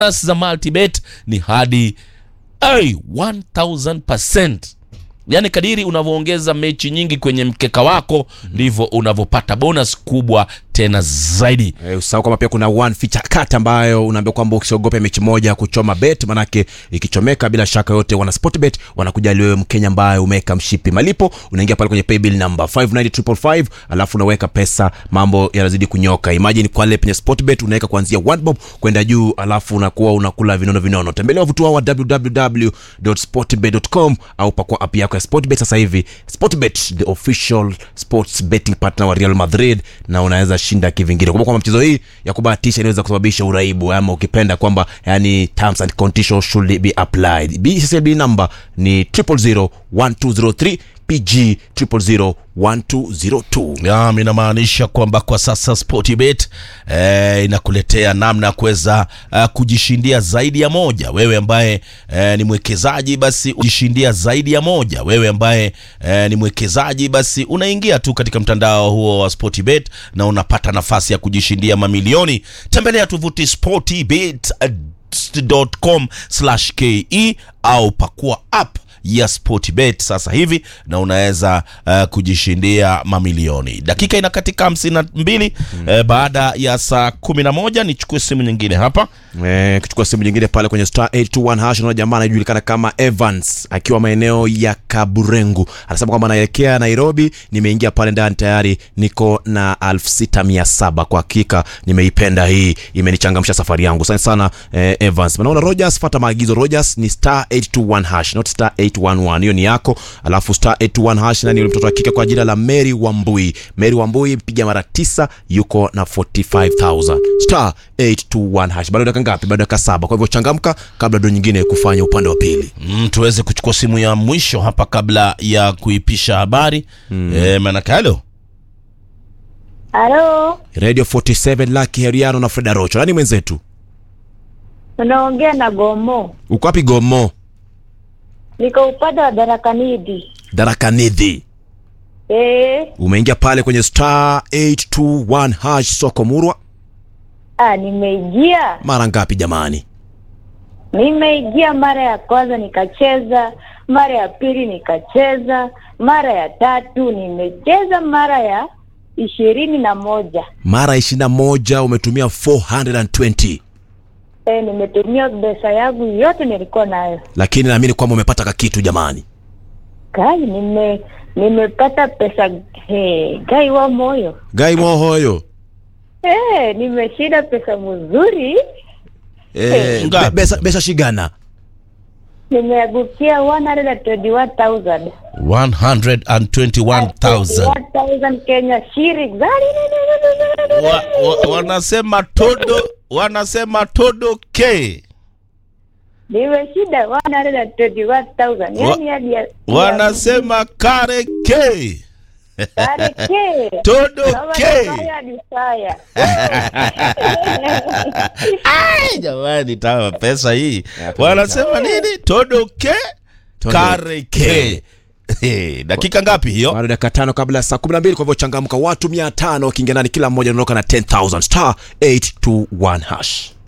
bonus za multibet ni hadi ay, 1000%. Yaani kadiri unavyoongeza mechi nyingi kwenye mkeka wako ndivyo unavyopata bonus kubwa tena zaidi. Eh, usahau kwamba pia kuna one feature cut ambayo unaambia kwamba usiogope mechi moja kuchoma bet, manake ikichomeka bila shaka yote wana Sportbet wanakujalia wewe Mkenya ambaye umeweka mshipi malipo, unaingia pale kwenye paybill number 590555 alafu unaweka pesa, mambo yanazidi kunyoka. Imagine kwa ile penye Sportbet unaweka kuanzia 1 bob kwenda juu, alafu unakuwa unakula vinono vinono. Tembelea wavuti wao wa www.sportbet.com au pakua app yako ya Sportbet sasa hivi. Sportbet the official sports betting partner wa Real Madrid, na unaweza shinda kivingine. Kumbuka kwamba mchezo hii ya kubahatisha inaweza kusababisha uraibu, ama ukipenda kwamba yani terms and conditions should be applied. BCCB number ni 0001203 PG 0001202. Naam, inamaanisha kwamba kwa sasa Sportbet eh, inakuletea namna ya kuweza uh, kujishindia zaidi ya moja. Wewe ambaye eh, ni mwekezaji basi ujishindia zaidi ya moja. Wewe ambaye eh, ni mwekezaji basi unaingia tu katika mtandao huo wa Sportbet na unapata nafasi ya kujishindia mamilioni. Tembelea tovuti sportbet.com/ke au pakua app ya Sportbet sasa hivi na unaweza uh, kujishindia mamilioni. Dakika inakatika hamsini na mbili eh, baada ya saa kumi na moja. Nichukue simu nyingine hapa. Eh, kuchukua simu nyingine pale kwenye star 821 hash na jamaa anajulikana kama Evans akiwa maeneo ya Kaburengu anasema kwamba anaelekea Nairobi. Nimeingia pale ndani tayari niko na 6700 kwa hakika nimeipenda hii, imenichangamsha safari yangu. Asante sana eh, Evans. Naona Rogers, fuata maagizo. Rogers ni star 821 hash not star 811, hiyo ni yako. Alafu star 821 hash nani yule mtoto wa kike kwa jina la Mary Wambui. Mary Wambui piga mara tisa, yuko na 45000 star 821 hash. Bado dakika ngapi? Bado dakika saba. Kwa hivyo changamka kabla ndo nyingine kufanya upande wa pili. Mm, tuweze kuchukua simu ya mwisho hapa kabla ya kuipisha habari mm. Eh, manake halo Halo, Radio 47 Lucky Heriano na Freda Rocho. Nani mwenzetu? unaongea na Gomo. Uko wapi Gomo? Niko upande wa Darakanidi. Darakanidhi. Eh, Umeingia pale kwenye star 821 hash soko murwa. ah, nimeingia Mara ngapi jamani? nimeingia mara ya kwanza nikacheza, mara ya pili nikacheza, mara ya tatu nimecheza, mara ya ishirini na moja. Mara 21 umetumia 420. Eh, nimetumia pesa yangu yote nilikuwa nayo. Lakini naamini kwamba umepata kakitu jamani. Kai, nime nimepata pesa he, gai wa moyo Gai mohoyo. eh, nimeshinda pesa mzuri, Eh, Ngapi? be- besa, besa shigana. nimeagukia 121,000 121,000 1,000 Kenya shillings. wa, wa, wanasema todo wanasema todo k Nimeshinda 121,000 yani hadi ya- wanasema kare k Kare ke. todo Kama k nafanya hadi saya. Ai, jamani tawa pesa hii wanasema nini todo k Todo kare k Eh, dakika ngapi hiyo Bado dakika tano kabla ya saa 12 kwa hivyo changamka watu 500 wakiingia ndani kila mmoja anaondoka na 10000 star 821 hash.